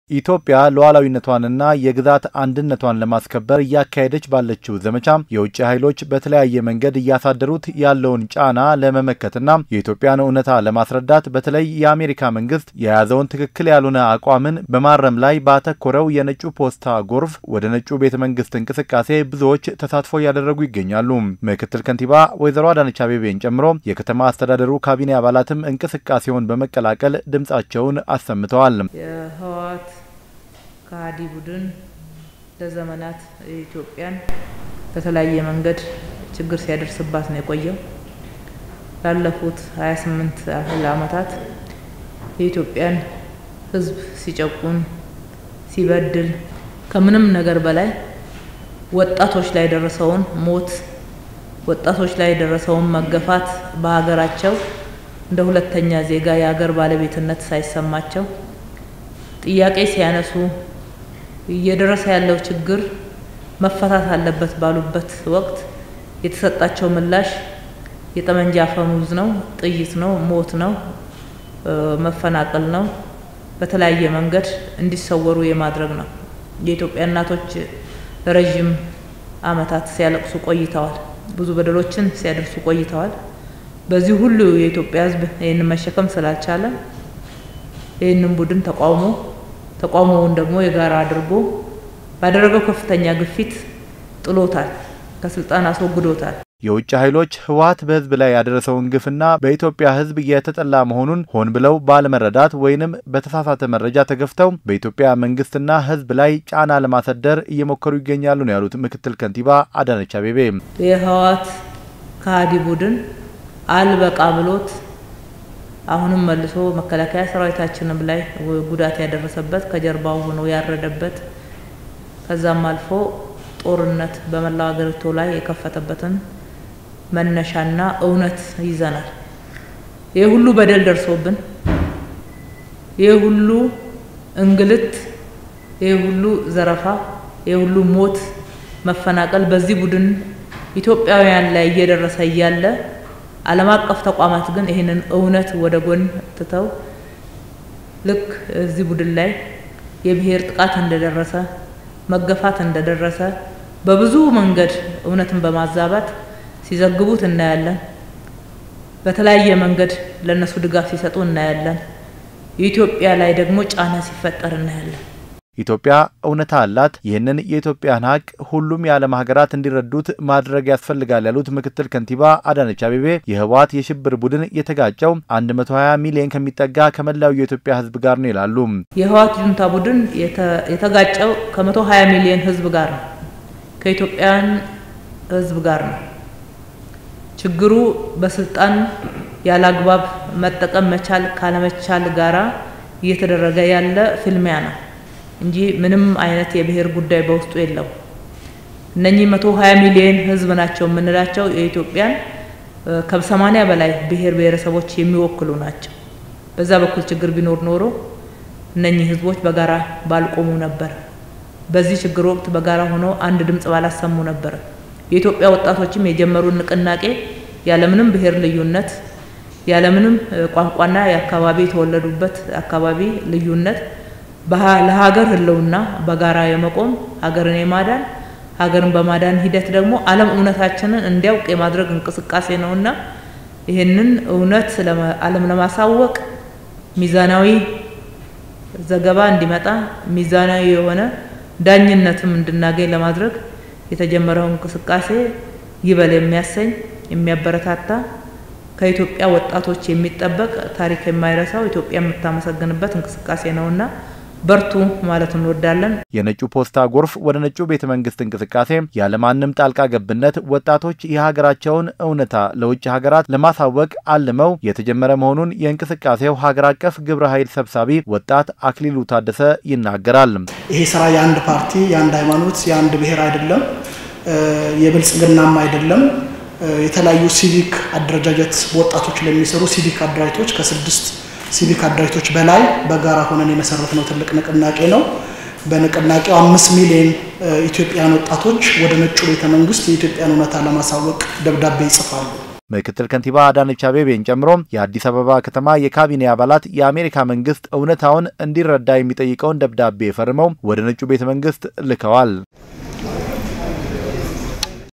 ኢትዮጵያ ሉዓላዊነቷንና የግዛት አንድነቷን ለማስከበር እያካሄደች ባለችው ዘመቻ የውጭ ኃይሎች በተለያየ መንገድ እያሳደሩት ያለውን ጫና ለመመከትና የኢትዮጵያን እውነታ ለማስረዳት በተለይ የአሜሪካ መንግስት የያዘውን ትክክል ያልሆነ አቋምን በማረም ላይ ባተኮረው የነጩ ፖስታ ጎርፍ ወደ ነጩ ቤተ መንግስት እንቅስቃሴ ብዙዎች ተሳትፎ እያደረጉ ይገኛሉ። ምክትል ከንቲባ ወይዘሮ አዳነች አቤቤን ጨምሮ የከተማ አስተዳደሩ ካቢኔ አባላትም እንቅስቃሴውን በመቀላቀል ድምጻቸውን አሰምተዋል። የህወሓት ከሃዲ ቡድን ለዘመናት ኢትዮጵያን በተለያየ መንገድ ችግር ሲያደርስባት ነው የቆየው። ላለፉት 28 ያህል ዓመታት የኢትዮጵያን ሕዝብ ሲጨቁን ሲበድል ከምንም ነገር በላይ ወጣቶች ላይ የደረሰውን ሞት፣ ወጣቶች ላይ የደረሰውን መገፋት በሀገራቸው እንደ ሁለተኛ ዜጋ የሀገር ባለቤትነት ሳይሰማቸው ጥያቄ ሲያነሱ እየደረሰ ያለው ችግር መፈታት አለበት ባሉበት ወቅት የተሰጣቸው ምላሽ የጠመንጃ አፈሙዝ ነው፣ ጥይት ነው፣ ሞት ነው፣ መፈናቀል ነው፣ በተለያየ መንገድ እንዲሰወሩ የማድረግ ነው። የኢትዮጵያ እናቶች ለረዥም ዓመታት ሲያለቅሱ ቆይተዋል። ብዙ በደሎችን ሲያደርሱ ቆይተዋል። በዚህ ሁሉ የኢትዮጵያ ሕዝብ ይህንን መሸከም ስላልቻለ ይህንን ቡድን ተቃውሞ ተቃውሞውን ደግሞ የጋራ አድርጎ ባደረገው ከፍተኛ ግፊት ጥሎታል፣ ከስልጣን አስወግዶታል። የውጭ ኃይሎች ህወሓት በህዝብ ላይ ያደረሰውን ግፍና በኢትዮጵያ ህዝብ የተጠላ መሆኑን ሆን ብለው ባለመረዳት ወይንም በተሳሳተ መረጃ ተገፍተው በኢትዮጵያ መንግስትና ህዝብ ላይ ጫና ለማሳደር እየሞከሩ ይገኛሉ ነው ያሉት ምክትል ከንቲባ አዳነች አቤቤ። የህወሓት ከሃዲ ቡድን አልበቃ ብሎት አሁንም መልሶ መከላከያ ሰራዊታችንም ላይ ጉዳት ያደረሰበት ከጀርባው ሆኖ ያረደበት ከዛም አልፎ ጦርነት በመላው ሀገሪቱ ላይ የከፈተበትን መነሻና እውነት ይዘናል። ይህ ሁሉ በደል ደርሶብን፣ ይህ ሁሉ እንግልት፣ ይህ ሁሉ ዘረፋ፣ ይህ ሁሉ ሞት፣ መፈናቀል በዚህ ቡድን ኢትዮጵያውያን ላይ እየደረሰ እያለ ዓለም አቀፍ ተቋማት ግን ይህንን እውነት ወደ ጎን ትተው ልክ እዚህ ቡድን ላይ የብሔር ጥቃት እንደደረሰ መገፋት እንደደረሰ በብዙ መንገድ እውነትን በማዛባት ሲዘግቡት እናያለን። በተለያየ መንገድ ለእነሱ ድጋፍ ሲሰጡ እናያለን። የኢትዮጵያ ላይ ደግሞ ጫና ሲፈጠር እናያለን። ኢትዮጵያ እውነታ አላት። ይህንን የኢትዮጵያን ሀቅ ሁሉም የዓለም ሀገራት እንዲረዱት ማድረግ ያስፈልጋል ያሉት ምክትል ከንቲባ አዳነች አቤቤ የህወሓት የሽብር ቡድን የተጋጨው 120 ሚሊዮን ከሚጠጋ ከመላው የኢትዮጵያ ህዝብ ጋር ነው ይላሉ። የህወሓት ጁንታ ቡድን የተጋጨው ከ120 ሚሊዮን ህዝብ ጋር ነው፣ ከኢትዮጵያን ህዝብ ጋር ነው። ችግሩ በስልጣን ያለ አግባብ መጠቀም መቻል ካለመቻል ጋራ እየተደረገ ያለ ፍልሚያ ነው እንጂ ምንም አይነት የብሔር ጉዳይ በውስጡ የለው። እነኚህ መቶ ሀያ ሚሊዮን ህዝብ ናቸው የምንላቸው የኢትዮጵያን ከሰማኒያ በላይ ብሔር ብሔረሰቦች የሚወክሉ ናቸው። በዛ በኩል ችግር ቢኖር ኖሮ እነኚህ ህዝቦች በጋራ ባልቆሙ ነበር። በዚህ ችግር ወቅት በጋራ ሆነው አንድ ድምጽ ባላሰሙ ነበር። የኢትዮጵያ ወጣቶችም የጀመሩን ንቅናቄ ያለምንም ብሔር ልዩነት ያለምንም ቋንቋና የአካባቢ የተወለዱበት አካባቢ ልዩነት ለሀገር ህልውና በጋራ የመቆም ሀገርን የማዳን ሀገርን በማዳን ሂደት ደግሞ ዓለም እውነታችንን እንዲያውቅ የማድረግ እንቅስቃሴ ነውና ይህንን እውነት ዓለም ለማሳወቅ ሚዛናዊ ዘገባ እንዲመጣ ሚዛናዊ የሆነ ዳኝነትም እንድናገኝ ለማድረግ የተጀመረው እንቅስቃሴ ይበል የሚያሰኝ የሚያበረታታ ከኢትዮጵያ ወጣቶች የሚጠበቅ ታሪክ የማይረሳው ኢትዮጵያ የምታመሰግንበት እንቅስቃሴ ነውና በርቱ ማለት እንወዳለን። የነጩ ፖስታ ጎርፍ ወደ ነጩ ቤተ መንግስት እንቅስቃሴ ያለማንም ጣልቃ ገብነት ወጣቶች የሀገራቸውን እውነታ ለውጭ ሀገራት ለማሳወቅ አልመው የተጀመረ መሆኑን የእንቅስቃሴው ሀገር አቀፍ ግብረ ኃይል ሰብሳቢ ወጣት አክሊሉ ታደሰ ይናገራል። ይሄ ስራ የአንድ ፓርቲ፣ የአንድ ሃይማኖት፣ የአንድ ብሔር አይደለም፣ የብልጽግናም አይደለም። የተለያዩ ሲቪክ አደረጃጀት በወጣቶች ለሚሰሩ ሲቪክ አደራጅቶች ከስድስት ሲቪክ አደራጅቶች በላይ በጋራ ሆነን የመሰረትነው ትልቅ ንቅናቄ ነው። በንቅናቄው አምስት ሚሊዮን ኢትዮጵያውያን ወጣቶች ወደ ነጩ ቤተ መንግስት የኢትዮጵያን እውነታ ለማሳወቅ ደብዳቤ ይጽፋሉ። ምክትል ከንቲባ አዳነች አቤቤን ጨምሮ የአዲስ አበባ ከተማ የካቢኔ አባላት የአሜሪካ መንግስት እውነታውን እንዲረዳ የሚጠይቀውን ደብዳቤ ፈርመው ወደ ነጩ ቤተ መንግስት ልከዋል።